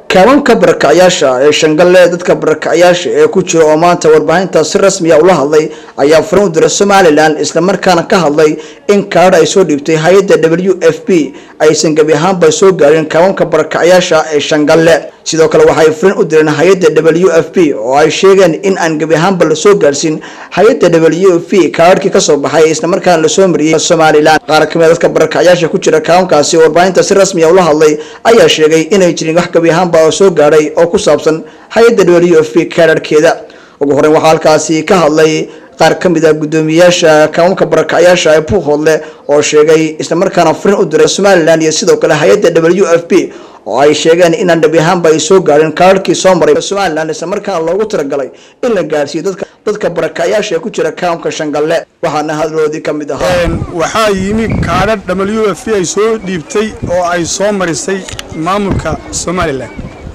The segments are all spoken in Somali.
kaabanka barakacyaasha ee shangalle dadka barakacyaasha ee ku jira oo maanta warbaahinta si rasmiya ula hadlay ayaa furan u diray somalilan islamarkaana ka hadlay in kaadha ay soo dhiibtay hay-adda w f p aysan gebi ahaanba soo gaarin kaabanka barakacyaasha ee shangalle sidoo kale waxay furin u direen hay-adda w f p oo ay sheegeen in aan gebi ahaanba lasoo gaarsiin hay-adda w f p kaadhkii kasoo baxay islamarkaana lasoo mariyey somalilan qaar kamid dadka barakacyaasha ku jira kaabankaasi oo warbaahinta si rasmiya ula hadlay ayaa sheegay inay jirin wax gebi ahaanba oo soo gaadhay oo ku saabsan hay-adda w f p kaadharhkeeda ugu horeyn waxaa halkaasi ka hadlay qaar ka mid a guddoomiyayaasha kaabanka barakacyaasha ee buuhoodle oo sheegay islamarkaana furin u diray somalilan iyo sidoo kale hay-adda w f p oo ay sheegeen inaan dhabi ahaanba ay soo gaarin kaadhkii soo maray somalilan islamarkaana loogu talagalay in la gaarsiiyo dadka dadka barakacyaasha ee ku jira kaamka shangalle waxaana hadloodii ka mid ahaa waxaa yimi kaadha w f ay soo dhiibtay oo ay soo marisay maamulka somalilan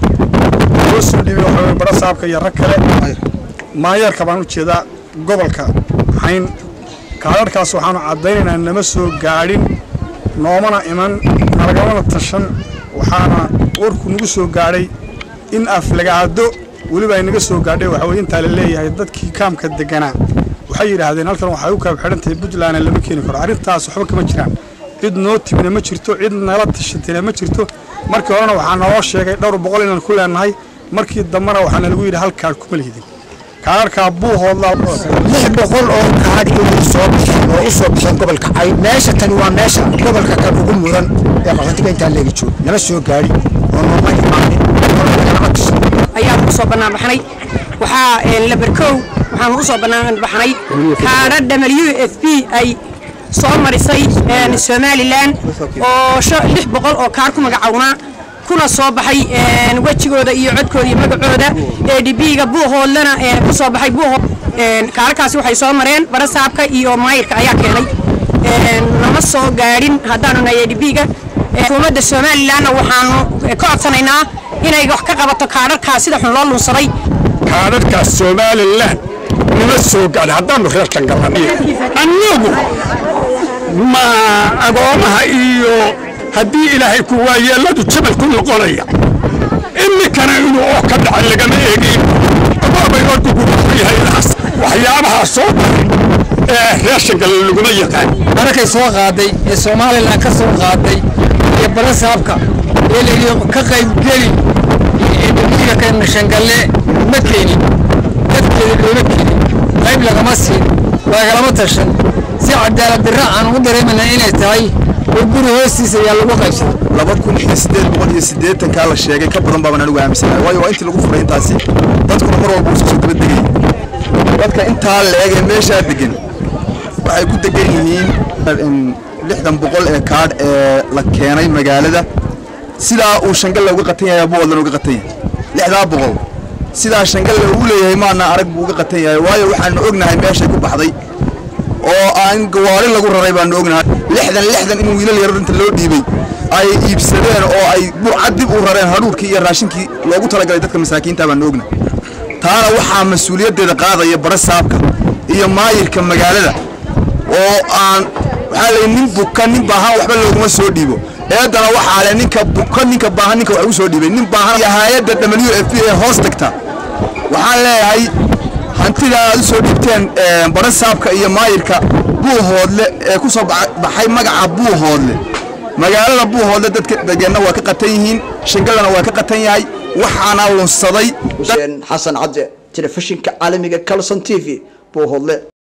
loo soo dhiibay waxaa bara saabka iyo rag kale maayeerka baan u jeedaa gobolka hayn kaadharhkaas waxaanu caddaynaynaa nama soo gaadhin noomana iman nalagamana tashan waxaana warku nagu soo gaadhay in aflagaado weliba ay naga soo gaadhay waxa weye intaa la leeyahay dadkii kaamka deganaa waxay yidhaahdeen halkan waxay u kaab xidhan tahay puntlandna lama keeni karo arrintaas waxba kama jiraan cid noo timina ma jirto cid nala tashatina ma jirto markii horena waxaa naloo sheegay dhowr boqol inaan ku leenahay markii dambena waxaana lagu yidhi hal kaadh kuma lihidin kaadharkaa buuhoodla lix boqol oo kaadh inay soo bixeen oo u soo bixeen gobolka cayn meesha tani waa meesha gobolka kan ugu mudan ee qaxootiga intaa leegi joogo lama soo gaadhi oo nooma imaanin oo lagalama tashan ayaan ugu soo bannaan baxnay waxaa labarkow waxaan ugu soo bannaan baxnay kaadha w f p ay soo marisay somalilan oo lix boqol oo kaar ku magacownaa kuna soo baxay wejigooda iyo codkooda iyo magacooda ee dhibiiga buuhoodlana ku soo baxay buuhood kaarakaasi waxay soo mareen barasaabka iyo maayirka ayaa keenay lama soo gaadhin haddaanu nahay dhibiiga xukuumadda somalilanna waxaanu ka codsanaynaa inay wax ka qabato kaadharkaas sida xun loo lunsaday kaadharkaas somalilan nama soo gaadhin haddaanu reer shangallanay annagu ma agoomaha iyo haddii ilaahay ku waayeelladu jabal ku noqonaya iminkana inuu oo ka dhacay lagama eegin abaabay orku ku yahay waxyaabahaa soo baray ee reer shangalle laguma yaqaan markay soo qaaday ee somalilan ka soo qaaday iyo barasaabka ee layidhi ka qaybgeli dhibiga kana shangalle ma keenin dadkeeda looma keenin qayb lagama siin lagalama tashan si cadaalad dirra aan u dareemana inay tahay oo guri hoostiisa ayaa lagu qaybsaday laba kun iyo siddeed boqol iyo siddeetankaa la sheegay ka badan baaban anigu aaminsanahay waayo waa intii lagu furay intaasi dadkuna mar walba usoo daba degay dadka intaa leeg ee meeshaa degan waxay ku degan yihiin lixdan boqol ee kaadh ee la keenay magaalada sidaa uu shangalle uga qatan yahay buwadlan uga qatan yahay lixdaa boqol sidaa shangalle uu leeyahay maana arag buu uga qatan yahay waayo waxaanu ognahay meeshay ku baxday oo aan gawaari lagu raray baanu ognahay lixdan lixdan in wiilal yaro inta loo dhiibay ay iibsadeen oo ay burcad dib u rareen hadhuurkii iyo raashinkii loogu talagalay dadka masaakiinta baanu ognahay taana waxaa mas-uuliyaddeeda qaadaya barasaabka iyo maayirka magaalada oo aan waxaa lay nin buka nin baahan waxba looguma soo dhiibo eedana waxaa le ninka buka ninka baahan ninka wax ugu soo dhiibay nin baahan iyo hay-adda w f p ee hoos tagta waxaan leeyahay hantida aad u soo dhiibteen barasaabka iyo maayirka buuhoodle ee ku soo baxay magaca buuhoodle magaalada buuhoodle dadka degeenna waa ka qatan yihiin shangallana waa ka qatan yahay waxaana lunsaday xuseen xasan cadde telefishinka caalamiga calson t v buuhoodle